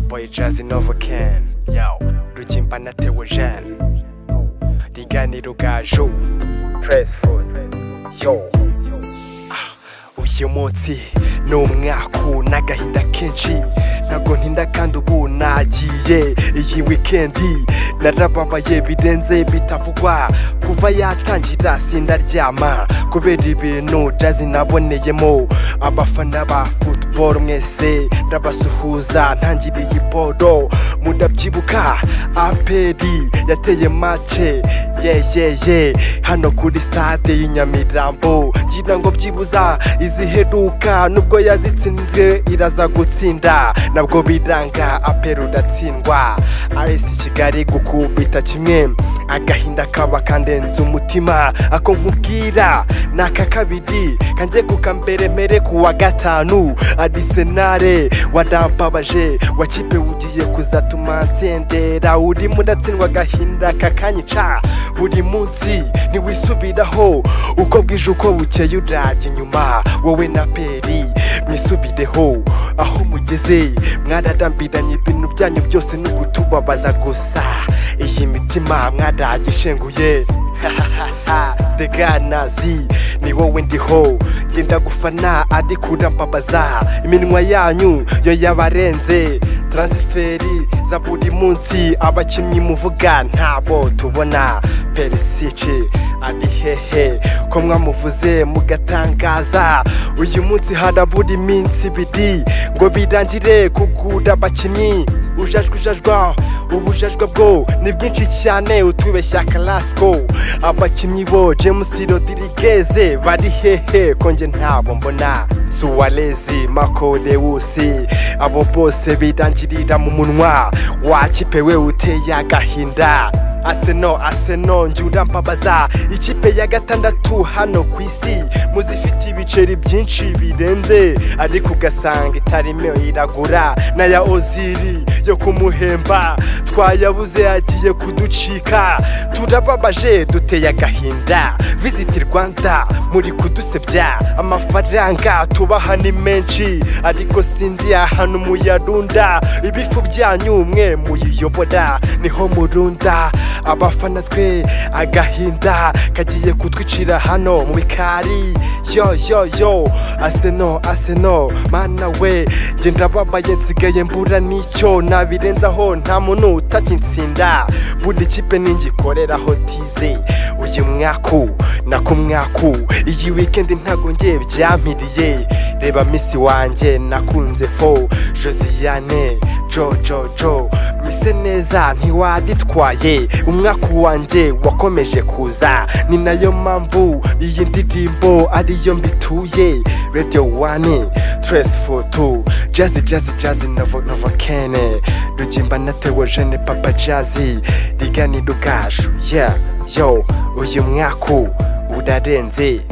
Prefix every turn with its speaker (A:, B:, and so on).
A: boy Jazzy Nova Ken Yo, Rugimba na Theo Jean Riganiro gaju Press Food Yo Ah, Uyu munsi ni umwaku n'agahinda kenshi ntabwo ntinda kandi ubu nagiye iyi wikendi narababaye birenze bitavugwa kuva yatangira sindaryama kubera ibintu jazi naboneyemo abafana ba football mwese ndabasuhuza ntangiriye iboro murabyibuka aperi yateye mace yeyeye hano kuri stade y'i nyamirambo ngira ngo byibuza iziheruka nubwo yazitsinzwe iraza gutsinda nabwo biranga aperi uratsindwa aresi kigali gukubita kimwe agahinda kaba kandenze umutima ako nkubwira ni aka kabiri kanjye kukamberemere ku wa gatanu arisenare warambabaje wakipe ugiye kuzatuma nsendera urimo uratsindwa agahinda kakanyica buri munsi ntiwisubiraho uko bwije uko bukeye urajya inyuma wowe na peri mwisubireho aho mugeze mwararambiranye ibintu byanyu byose ni ukutubabaza gusa iyi mitima mwaragishenguye deganazi ni wowe ndiho genda gufana ariko urambabaza iminwa yanyu yo yabarenze taransiferi za buri munsi abakinnyi muvuga ntabo tubona perisici ari hehe ko mwamuvuze mugatangaza uyu munsi harabura iminsi ibiri ngo birangire kugura abakinnyi ujajwa ujajwa ubujajwa bwo ni bwinshi cyane utubeshya karasiko abakinnyi bo james rodirigeze bari hehe ko njye ntabo mbona suwarezi mako lewusi abo bose birangirira mu munwa wakipe we uteye agahinda aseno aseno njyura mbabaza ikipe ya gatandatu hano ku isi muzifite ibiceri byinshi birenze ariko ugasanga itarimo iragura n'aya oziri yo kumuhemba twayabuze agiye kuducika turababaje duteye agahinda visiti rwanda muri kudusebya amafaranga tubaha ni menshi ariko sinzi ahantu muyarunda ibifu byanyu mwe muyiyobora niho murunda abafana twe agahinda kagiye kutwicira hano mu bikari yo yo yo aseno aseno mana we genda babaye nsigaye mbura n'icyo nabirenzaho nta muntu utakinsinda buri kipe ningikoreraho tize uyu mwaku nako mwaku iyi wikendi ntago ngiye byampiriye reba misi wanjye nakunze fo josiane jo jo jo mise neza ntiwaditwaye umwaka wanjye wakomeje kuza ni nayo mpamvu iyi ndirimbo ariyo mbituye radio wani tres foto jazi jazi jazi novo novo kene rugimba natewe jene papa jazi riganiro ubwacu yeah yo uyu mwaka urarenze